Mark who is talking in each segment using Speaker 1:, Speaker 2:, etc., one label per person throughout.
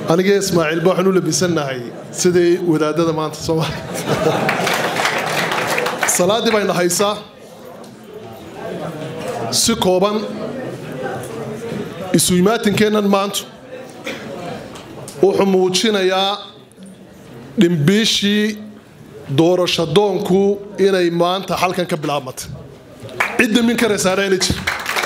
Speaker 1: aniga ismaaciilba waxaan u labisannahay sidii wadaadada maanta soomaaliya salaaddii bayna haysaa si kooban isu imaatinkeennan maanta wuxuu muujinayaa dhimbiishii doorashadoonku inay maanta halkan ka bilaabmatay cidda min karaysaana jir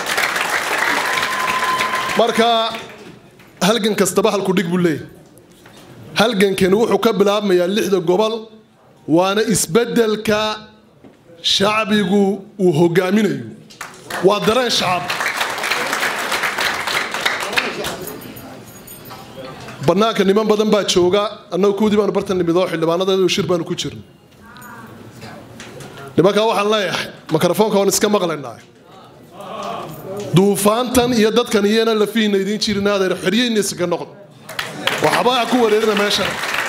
Speaker 1: marka halgan kastaba halku dhig buu leeyahy halgankani wuxuu ka bilaabmayaa lixda gobol waana isbeddelka shacbigu uu hogaaminayo waa dareen shacab bannaanka niman badan baa jooga annagu kuwdii baanu bartan nimid oo xildhibaanadeedu shir baanu ku jirna nimankaa waxaan leeyahay mikrofoonka waan iska maqlaynaa duufaantan iyo dadkan iyana lafihiina idiin jirin adeer xeryeyna iskaga noqdo waxbaa ku wareerina meesha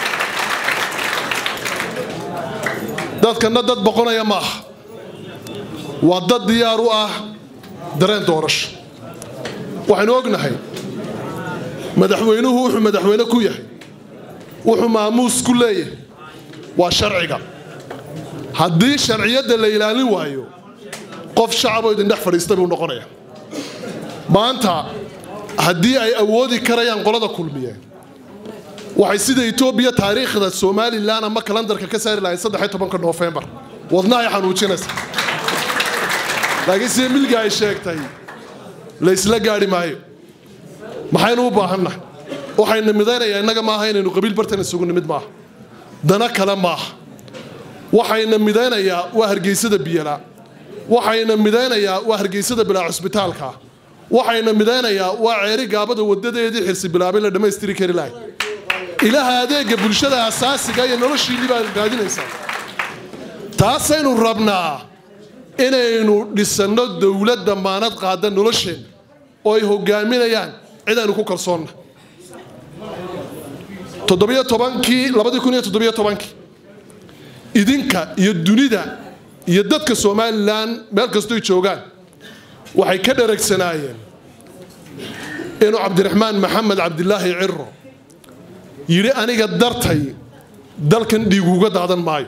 Speaker 1: dadkanna dad boqonaya ma aha waa dad diyaar u ah dareen doorasho waxaynu ognahay madaxweynuhu wuxuu madaxweyne ku yahay wuxuu maamuus ku leeyahay waa sharciga haddii sharciyadda la ilaalin waayo qof shacaboo idin dhex fadhiista buu noqonaya maanta haddii ay awoodi karayaan qolada kulmiye waxay sida etoobiya taariikhda somalilan ama kalandarka ka saari lahayd saddex iyo tobanka noofembar wadnahay xanuujinaysa laakiin sida milga ay sheegtay la isla gaadhi maayo maxaynu u baahannahay waxayna midaynayaa innaga maaha inaynu qabiil bartan isugu nimid maaha dana kale maaha waxayna midaynayaa waa hargeysada biyala waxayna midaynayaa waa hargeysada bilaa cusbitaalka waxayna midaynayaa waa ceeri gaabada wadadeedii xirsi bilaabay la dhammaystiri kari lahay ilaha adeega bulshada asaasiga iyo noloshiinni baa raadinaysaa taasaynu rabnaa inaynu dhisanno dowlad damaanad qaada nolosheenna oo ay hogaaminayaan cid aynu ku kalsoonna toddobiyo tobankii labadii kun iyo toddobiyo tobankii idinka iyo dunida iyo dadka somalilan meel kastoy joogaan waxay ka dharagsanaayeen inuu cabdiraxmaan maxamed cabdilaahi ciro yidhi aniga dartay dalkan dhiiguuga daadan maayo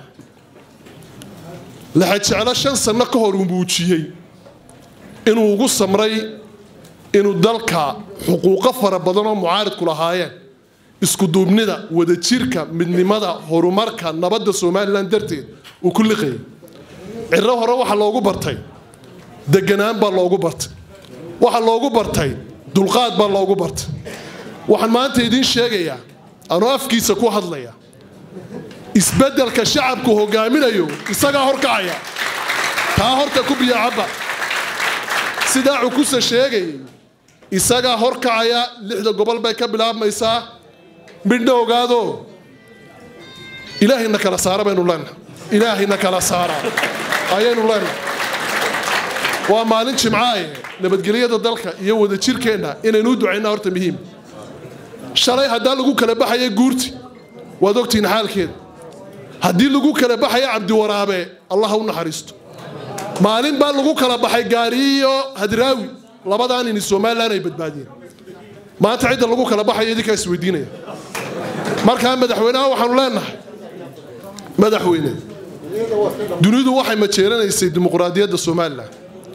Speaker 1: laxajeclo shan sanno ka hor uu muujiyey inuu ugu samray inuu dalka xuquuqo fara badan oo mucaaridku lahaayeen iskuduubnida wadajirka midnimada horumarka nabadda somalilan darteed uu ku liqayay ciro hore waxaa loogu bartay deganaan baa loogu bartay waxaa loogu bartay dulqaad baa loogu bartay waxaan maanta idiin sheegayaa anuu afkiisa ku hadlaya isbeddelka shacabku hogaaminayo isagaa horkacaya taa horta ku biyacabba sidaa cukuse sheegayay isagaa horkacaya lixda gobol bay ka bilaabmaysaa midhna ogaado ilaahayna kala saara baynu leenahay ilaahayna kala saara ayaynu leenahay waa maalin jimcaaye nabadgelyada dalka iyo wadajirkeenna inaynu u ducaynaa horta muhiim shalay haddaa lagu kala baxaya guurti waad ogtihiin xaalkeeda haddii lagu kala baxaya cabdiwaraabe allah ha u naxariisto maalin baa lagu kala baxay gaariyo hadraawi labadaan ini somalilan ay badbaadiyeen maanta cidda lagu kala baxaya idinkaa isweydiinaya markaa madaxweynaha waxaanu leenahay madaxweyne dunidu waxay majeeranaysay dimuqraadiyadda somalilan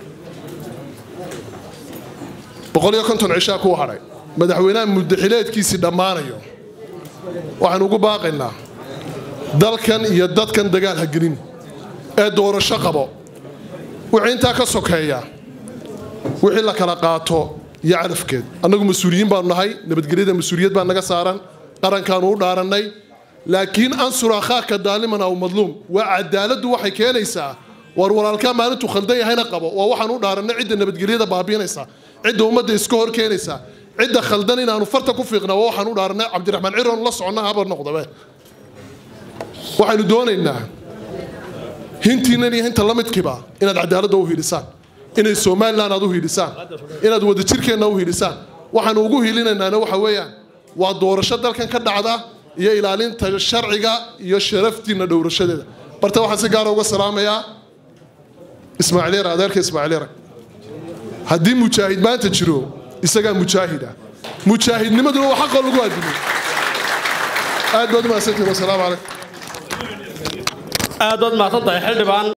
Speaker 1: boqol iyo konton cishaa ku hadhay madaxweynaha muddaxileedkiisii dhammaanayo waxaanu ugu baaqaynaa dalkan iyo dadkan dagaal ha gelin ee doorasho qabo wixii intaa ka sokeeya wixii la kala qaato iyo calafkeed annagu mas-uuliyiin baanu nahay nabadgelyada mas-uuliyad baa naga saaran qarankaanu u dhaarannay laakiin ansur akhaaka daaliman aw madluum waa cadaaladdu waxay keenaysaa war walaalkaa maalintuu khaldan yahayna qabo waa waxaan u dhaarannay cidda nabadgelyada baabiinaysa cidda ummadda iska hor keenaysa cidda khaldan inaanu farta ku fiiqna waa waxaan u dhaarannay cabdiraxmaan ciroon la soconna haba noqdabe waxaynu doonaynaa hintiinan iyo hinta la midkiiba inaad cadaaladda u hiilisaan inay somalilan aad u hiilisaan inaad wadajirkeenna u hiilisaan waxaanu ugu hiilinaynaana waxa weeyaan waa doorasho dalkan ka dhacda iyo ilaalinta sharciga iyo sharaftiina dhowrashadeeda barta waxaan si gaara uga salaamayaa ismaaciil yar adeerka ismaaciil yara haddii mujaahid maanta jiro isagaa mujaahida mujaahidnimaduna waa xaqoo lagu adimay aad baad u mahadsantihin wasalaamu calaykum
Speaker 2: aad baad mahadsan tahay xildhibaan